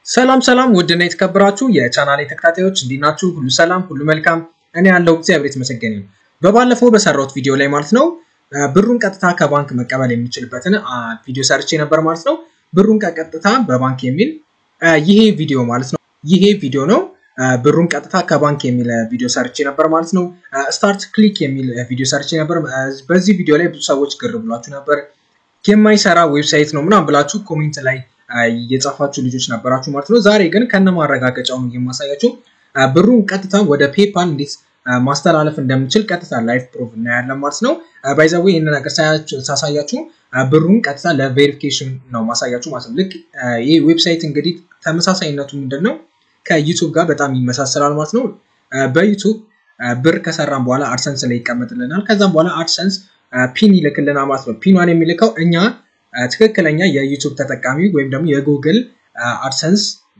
ሰላም ሰላም ውድና የተከበራችሁ የቻናሌ ተከታታዮች እንዴት ናችሁ? ሁሉ ሰላም፣ ሁሉ መልካም። እኔ ያለው እግዚአብሔር የተመሰገነ ይሁን። በባለፈው በሰራሁት ቪዲዮ ላይ ማለት ነው ብሩን ቀጥታ ከባንክ መቀበል የሚችልበትን ቪዲዮ ሰርቼ ነበር ማለት ነው። ብሩን ቀጥታ በባንክ የሚል ይሄ ቪዲዮ ማለት ነው። ይሄ ቪዲዮ ነው። ብሩን ቀጥታ ከባንክ የሚል ቪዲዮ ሰርቼ ነበር ማለት ነው። ስታርት ክሊክ የሚል ቪዲዮ ሰርቼ ነበር። በዚህ ቪዲዮ ላይ ብዙ ሰዎች ግር ብሏችሁ ነበር። የማይሰራ ዌብሳይት ነው ምናምን ብላችሁ ኮሜንት ላይ የጻፋችሁ ልጆች ነበራችሁ ማለት ነው። ዛሬ ግን ከነ ማረጋገጫው ነው የማሳያችሁ ብሩን ቀጥታ ወደ ፔፓል እንዴት ማስተላለፍ እንደምችል ቀጥታ ላይፍ ፕሩፍ እናያለን ማለት ነው። ባይዘዌ ይህን ነገር ሳሳያችሁ ብሩን ቀጥታ ለቬሪፊኬሽን ነው ማሳያችሁ ማለት ነው። ልክ ይህ ዌብሳይት እንግዲህ ተመሳሳይነቱ ምንድን ነው ከዩቱብ ጋር በጣም ይመሳሰላል ማለት ነው። በዩቱብ ብር ከሰራን በኋላ አድሰንስ ላይ ይቀመጥልናል። ከዛም በኋላ አድሰንስ ፒን ይልክልናል ማለት ነው። ፒኗን የሚልከው እኛ ትክክለኛ የዩቱብ ተጠቃሚ ወይም ደግሞ የጉግል አድሰንስ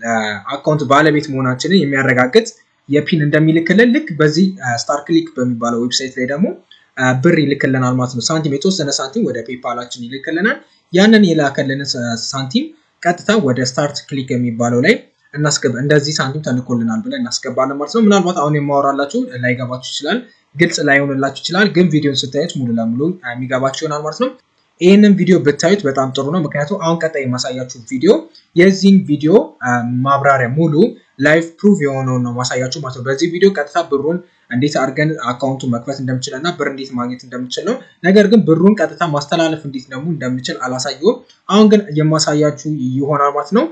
አካውንት ባለቤት መሆናችንን የሚያረጋግጥ የፒን እንደሚልክልን ልክ በዚህ ስታር ክሊክ በሚባለው ዌብሳይት ላይ ደግሞ ብር ይልክልናል ማለት ነው። ሳንቲም የተወሰነ ሳንቲም ወደ ፔፓላችን ይልክልናል። ያንን የላከልንን ሳንቲም ቀጥታ ወደ ስታርት ክሊክ የሚባለው ላይ እናስገባ እንደዚህ ሳንቲም ተልኮልናል ብለን እናስገባለን ማለት ነው። ምናልባት አሁን የማወራላችሁ ላይገባችሁ ይችላል፣ ግልጽ ላይሆንላችሁ ይችላል። ግን ቪዲዮን ስታዩት ሙሉ ለሙሉ የሚገባችሁ ይሆናል ማለት ነው። ይህንን ቪዲዮ ብታዩት በጣም ጥሩ ነው። ምክንያቱም አሁን ቀጣይ የማሳያችሁ ቪዲዮ የዚህን ቪዲዮ ማብራሪያ ሙሉ ላይፍ ፕሩፍ የሆነውን ነው ማሳያችሁ ማለት ነው። በዚህ ቪዲዮ ቀጥታ ብሩን እንዴት አድርገን አካውንቱን መክፈት እንደምችል እና ብር እንዴት ማግኘት እንደምችል ነው። ነገር ግን ብሩን ቀጥታ ማስተላለፍ እንዴት ደግሞ እንደምችል አላሳየውም። አሁን ግን የማሳያችሁ ይሆናል ማለት ነው።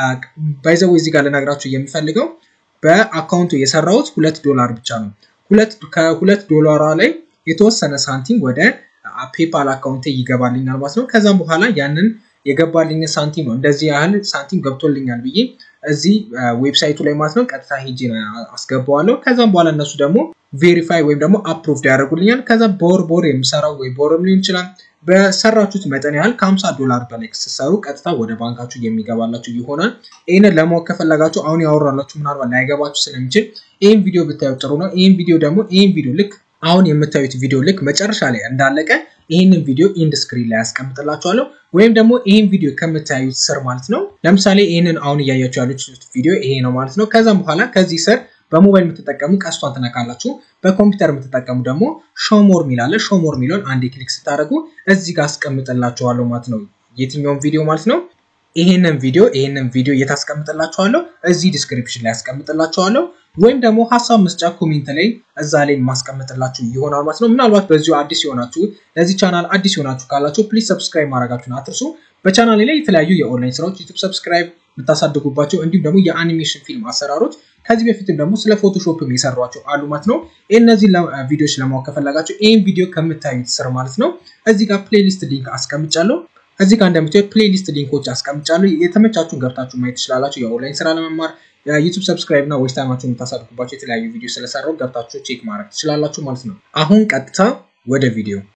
ባይዘው እዚህ ጋር ልነግራችሁ የሚፈልገው በአካውንቱ የሰራሁት ሁለት ዶላር ብቻ ነው። ከሁለት ዶላሯ ላይ የተወሰነ ሳንቲም ወደ ፔፓል አካውንቴ ይገባልኛል ማለት ነው። ከዛም በኋላ ያንን የገባልኝ ሳንቲም ነው እንደዚህ ያህል ሳንቲም ገብቶልኛል ብዬ እዚህ ዌብሳይቱ ላይ ማለት ነው ቀጥታ ሄጄ አስገባዋለሁ። ከዛም በኋላ እነሱ ደግሞ ቬሪፋይ ወይም ደግሞ አፕሩቭድ ያደርጉልኛል። ከዛ በወር በወር የምሰራው ወይ በወርም ሊሆን ይችላል በሰራችሁት መጠን ያህል ከ50 ዶላር በላይ ስትሰሩ ቀጥታ ወደ ባንካችሁ የሚገባላችሁ ይሆናል። ይህንን ለማወቅ ከፈለጋችሁ አሁን ያወራላችሁ ምናልባት ላይገባችሁ ስለሚችል ይህን ቪዲዮ ብታዩ ጥሩ ነው። ይህን ቪዲዮ ደግሞ ይህን ቪዲዮ ልክ አሁን የምታዩት ቪዲዮ ልክ መጨረሻ ላይ እንዳለቀ ይህንን ቪዲዮ ኢንድ ስክሪን ላይ ያስቀምጥላችኋለሁ ወይም ደግሞ ይህን ቪዲዮ ከምታዩት ስር ማለት ነው። ለምሳሌ ይህንን አሁን እያያችሁ ያሉት ቪዲዮ ይሄ ነው ማለት ነው። ከዛም በኋላ ከዚህ ስር በሞባይል የምትጠቀሙ ቀስቷን ትነካላችሁ። በኮምፒውተር የምትጠቀሙ ደግሞ ሾሞር ሚላለ ሾሞር ሚለውን አንዴ ክሊክ ስታደርጉ እዚህ ጋር አስቀምጥላችኋለሁ ማለት ነው። የትኛውን ቪዲዮ ማለት ነው? ይሄንን ቪዲዮ ይሄንን ቪዲዮ እየታስቀምጥላችኋለሁ እዚህ ዲስክሪፕሽን ላይ ያስቀምጥላችኋለሁ ወይም ደግሞ ሀሳብ መስጫ ኮሜንት ላይ እዛ ላይ የማስቀምጥላችሁ ይሆናል ማለት ነው። ምናልባት በዚሁ አዲስ የሆናችሁ ለዚህ ቻናል አዲስ የሆናችሁ ካላችሁ ፕሊዝ ሰብስክራይብ ማድረጋችሁን አትርሱ። በቻናሌ ላይ የተለያዩ የኦንላይን ስራዎች ዩቱብ ሰብስክራይብ የምታሳድጉባቸው እንዲሁም ደግሞ የአኒሜሽን ፊልም አሰራሮች ከዚህ በፊትም ደግሞ ስለ ፎቶሾፕም የሰሯቸው አሉ ማለት ነው። እነዚህ ቪዲዮዎች ለማወቅ ከፈለጋችሁ ይህን ቪዲዮ ከምታዩት ስር ማለት ነው እዚህ ጋር ፕሌሊስት ሊንክ አስቀምጫለሁ። እዚህ ጋር እንደምታዩት ፕሌሊስት ሊንኮች አስቀምጫለሁ። የተመቻችሁን ገብታችሁ ማየት ትችላላችሁ። የኦንላይን ስራ ለመማር የዩቱብ ሰብስክራይብ እና ዌስት ታይማችሁን የምታሳድጉባቸው የተለያዩ ቪዲዮ ስለሰራው ገብታችሁ ቼክ ማድረግ ትችላላችሁ ማለት ነው። አሁን ቀጥታ ወደ ቪዲዮ